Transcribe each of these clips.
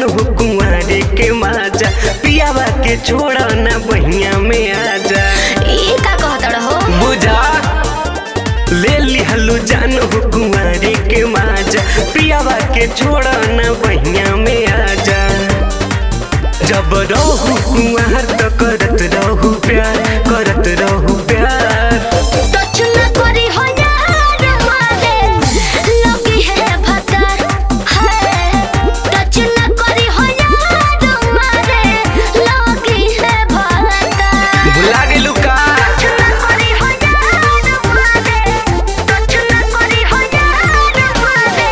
जान हो कुंवारे के माजा पियावा के छोड़ा ना बहिया में आजा ई का कहत रहो बुझा ले लिहलू जान हो कुंवारे के माजा पियावा के छोड़ा ना बहिया में आजा जब रहू कुंवार तो करत रहू प्यार करत रहू प्यार टच न करी हो यार मारे लगी है भतर है टच न करी हो यार मारे लगी है भतर भुला गेलू का टच न करी हो यार मारे टच न करी हो यार मारे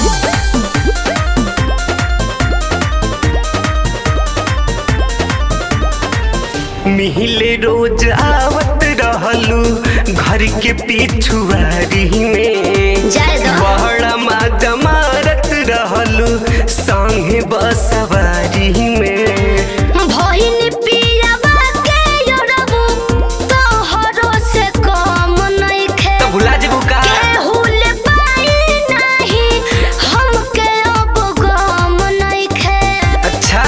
मिहिले रोज आवत रहलू घर के पिछुआरी में जाए दो बहड़ा माजा मारत रहलू संगे बसवारी में भहिनी पियावा के योरबू तोहरो से कम नइखे तो भुला जेबू का केहू ले पाई नाही हमके अब गम नइखे अच्छा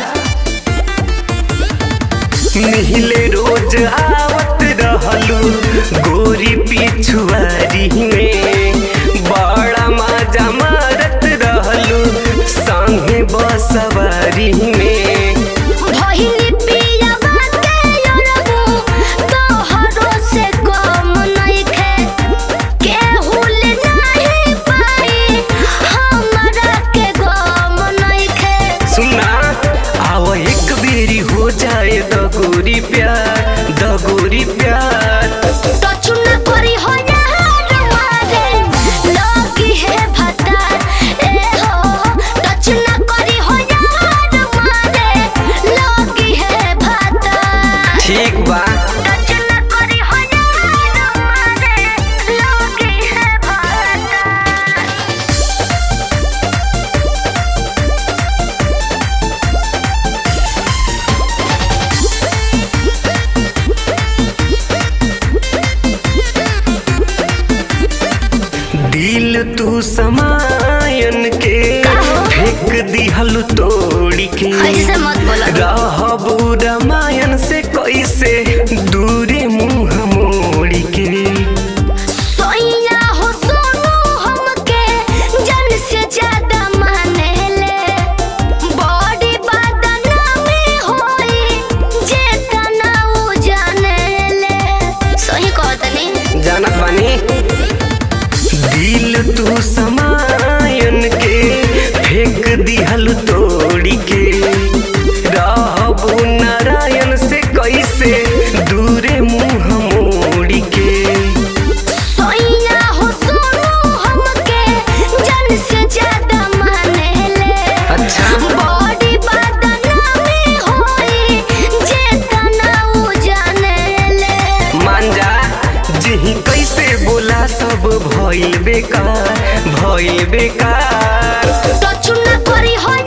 मिहिले रोज आवत रहलू गोरी पिछुआरी में बड़ा माजा मारत रहलू संगे बसवारी में भहिनी पियावा के योरबू तोहरो से कम नइखे केहू ले नाही पाई हमरा के गम नइखे सुना आव एक बेरी हो जाए दगोरी प्यार दगोरी प्यार टच न करी हो यार मारे लगी है भतर ए हो टच न करी हो यार मारे लगी है भतर ठीक बा टच न करी हो यार मारे लगी है भतर दिल तू समायन के फेंक दिहल तोड़ी के ऐसे मत बोलो रहबू रामायण से कैसे दूरे मुंह मोड़ी के सोइया हो सोनू हमके जन से ज्यादा माने ले बॉडी बदनामी होई जे तनाऊ जाने ले सही कहतनी जानत बानी दिल तू समायन के फेंक दिहल तोड़ी के रहबू नारायण से कैसे दूरे मुंह मोड़ी के सोइया हो सोनू हमके जन से ज्यादा माने ले अच्छा बॉडी बदनामी होई जे तनाऊ जाने ले मान जा जिही कैसे बोला सब भइल बेकार भइल बेकार टच न करी हो